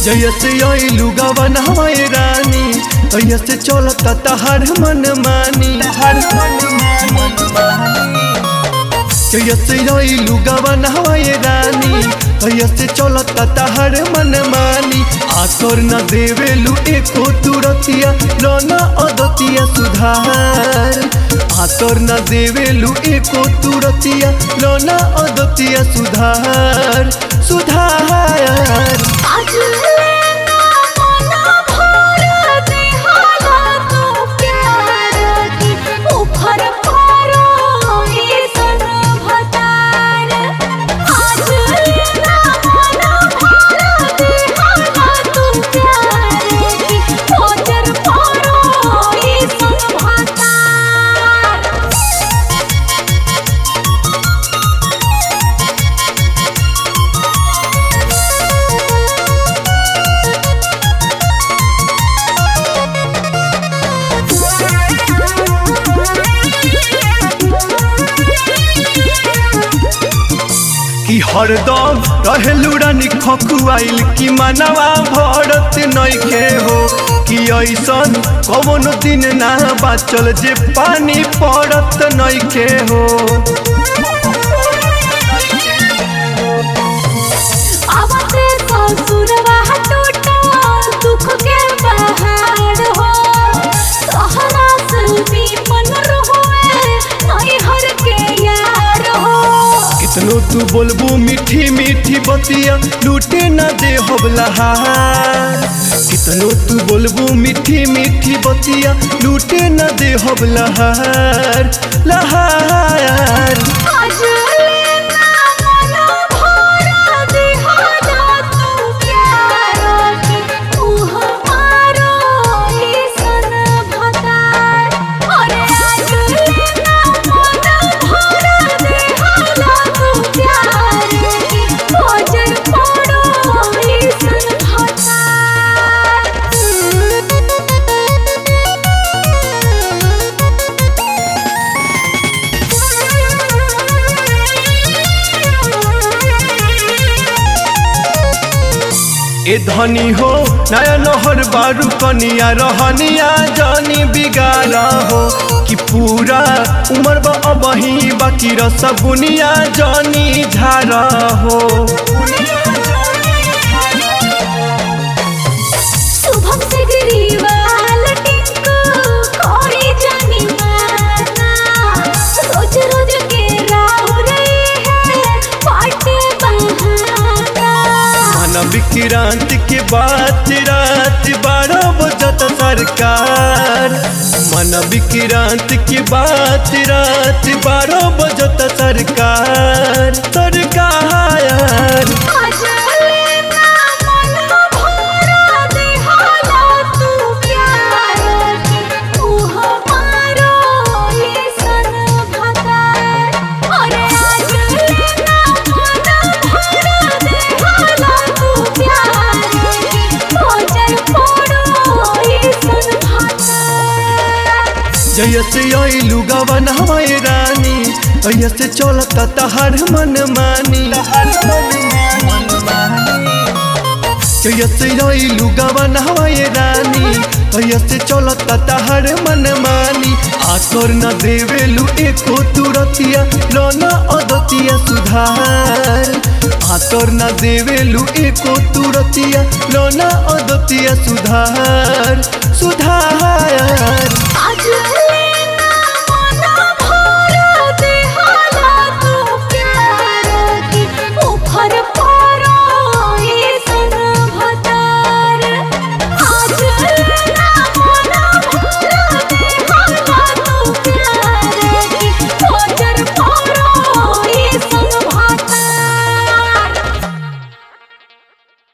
जैसे अइलू गवन हमारे रानी तैसे चलता तहर मन मानी जैसे अइलू गवन हमारे रानी तैसे चलता तहर मन मानी आकर न देवेलू एको तुरतिया रोना अदतिया सुधार आकर न देवेलू एको तुरतिया रोना अदतिया सुधार सुधार आज लेना मना भर दे हाला तू प्यार की उफर पारो ये सन भतार आज लेना मना भर दे हाला तू प्यार की ओजर पारो ये सन भतार कि हरदम रहेलू रानी खकुआइल कि मनवा भरत नइखे हो कि ऐसन कवन दिन ना बाचल जे पानी पड़त नइखे हो आवते ससुरवा टूटा दुख के पहाड़ हो सहरा से दीपन रहुए नैहर के यार हो कितनो तू बोलबू मीठी मीठी बतिया लूटे न दे हबलहार कितनो तू बोलबू मीठी मीठी बतिया लूटे न दे हबलहार लहार आज लेना मना भरा दे हाला तू प्यार की तू हमारो ये सन भतार अरे आज लेना मना भरा दे हाला तू प्यार की ओजर पड़ो ये सन ए धनी हो नया नहर बारू कनिया रहनिया जानी बिगाड़ा हो कि पूरा उमर बा अबही बाकी रस बुनिया जानी झारा हो शुभम से गरीबाल टिंको कोरी जानी माना रोज रोज के राह रही है पाटे बहाना मन विक्रांत के बात रात बारह बजत सरकार मन विक्रांत की बात रात बारह बजत सरकार सरकार आज लेना मना भरा दे हाला तू प्यार की तू हमारो ये सन भतार अरे आज लेना मना भरा दे हाला तू प्यार की ओजर पड़ो ये सन भतार जैसे अइलू गवन हमारे रानी तैसे चलता तहर मन मानी जैसे अइलू गवन हमारे रानी तैसे चलता तहर मन मानी आकर न देवेलू एको तुरतिया रोना अदतिया सुधार आकर न देवेलू एको तुरतिया रोना अदतिया सुधार सुधार